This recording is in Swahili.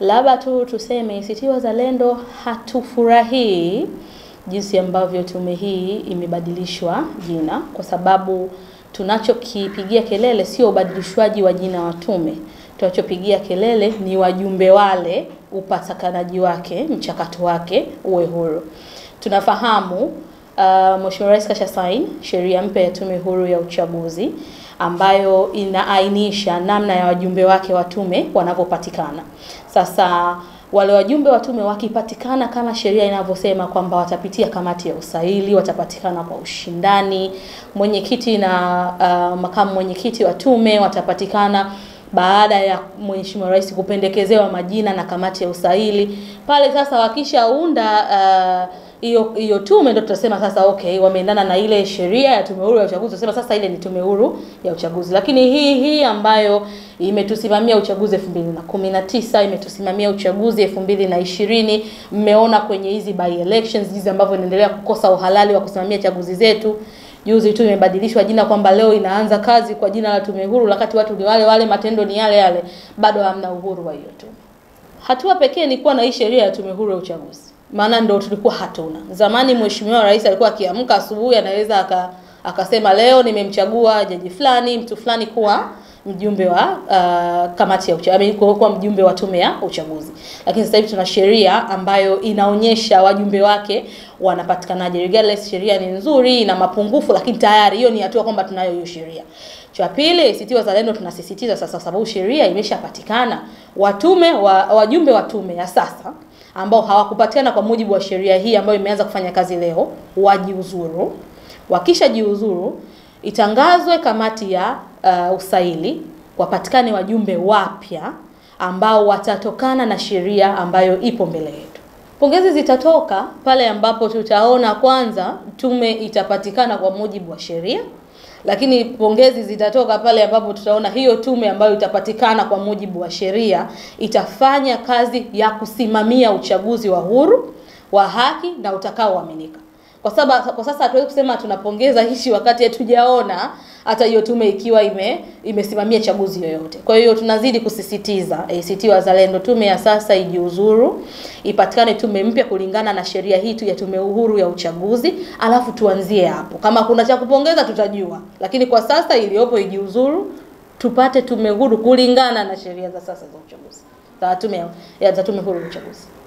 Labda tu tuseme ACT Wazalendo hatufurahii jinsi ambavyo tume hii imebadilishwa jina, kwa sababu tunachokipigia kelele sio ubadilishwaji wa jina wa tume. Tunachopigia kelele ni wajumbe wale, upatikanaji wake, mchakato wake uwe huru. Tunafahamu uh, Mheshimiwa Rais kasha saini sheria mpya ya tume huru ya uchaguzi ambayo inaainisha namna ya wajumbe wake wa tume wanavyopatikana. Sasa wale wajumbe wa tume wakipatikana kama sheria inavyosema kwamba watapitia kamati ya usaili, watapatikana kwa ushindani, mwenyekiti na uh, makamu mwenyekiti wa tume watapatikana baada ya Mheshimiwa Rais kupendekezewa majina na kamati ya usaili. Pale sasa wakishaunda hiyo uh, hiyo tume ndio tutasema sasa okay, wameendana na ile sheria ya tume huru ya uchaguzi, tutasema sasa ile ni tume huru ya uchaguzi. Lakini hii hii ambayo imetusimamia uchaguzi 2019 imetusimamia uchaguzi 2020, mmeona kwenye hizi by elections jinsi ambavyo inaendelea kukosa uhalali wa kusimamia chaguzi zetu. Juzi tu imebadilishwa jina kwamba leo inaanza kazi kwa jina la tume huru, wakati watu ni wale wale, matendo ni yale yale, bado hamna uhuru wa hiyo tume. Hatua pekee ni kuwa na hii sheria ya tume huru ya uchaguzi, maana ndio tulikuwa hatuna. Zamani Mheshimiwa Rais alikuwa akiamka asubuhi, anaweza aka akasema leo nimemchagua jaji fulani, mtu fulani kuwa mjumbe wa uh, kamati ya uchaguzi, kuwa mjumbe wa tume ya uchaguzi. Lakini sasa hivi tuna sheria ambayo inaonyesha wajumbe wake wanapatikanaje. Regardless, sheria ni nzuri, ina mapungufu, lakini tayari hiyo ni hatua kwamba tunayo hiyo sheria. Cha pili, ACT Wazalendo tunasisitiza sasa, sababu sheria imeshapatikana, watume wa, wajumbe wa tume ya sasa ambao hawakupatikana kwa mujibu wa sheria hii ambayo imeanza kufanya kazi leo, wajiuzuru. Wakisha jiuzuru, itangazwe kamati ya uh, usaili, wapatikane wajumbe wapya ambao watatokana na sheria ambayo ipo mbele yetu. Pongezi zitatoka pale ambapo tutaona kwanza tume itapatikana kwa mujibu wa sheria, lakini pongezi zitatoka pale ambapo tutaona hiyo tume ambayo itapatikana kwa mujibu wa sheria itafanya kazi ya kusimamia uchaguzi wa huru, wa haki na utakaoaminika. Kwa sababu kwa sasa hatuwezi kusema tunapongeza hichi wakati hatujaona hata hiyo tume ikiwa ime imesimamia chaguzi yoyote. Kwa hiyo tunazidi kusisitiza ACT Wazalendo, tume ya sasa ijiuzuru, ipatikane tume mpya kulingana na sheria hii tu ya tume uhuru ya uchaguzi, alafu tuanzie hapo. Kama kuna cha kupongeza tutajua, lakini kwa sasa iliyopo ijiuzuru, tupate tume huru kulingana na sheria za sasa za uchaguzi za tume ya za tume huru ya uchaguzi.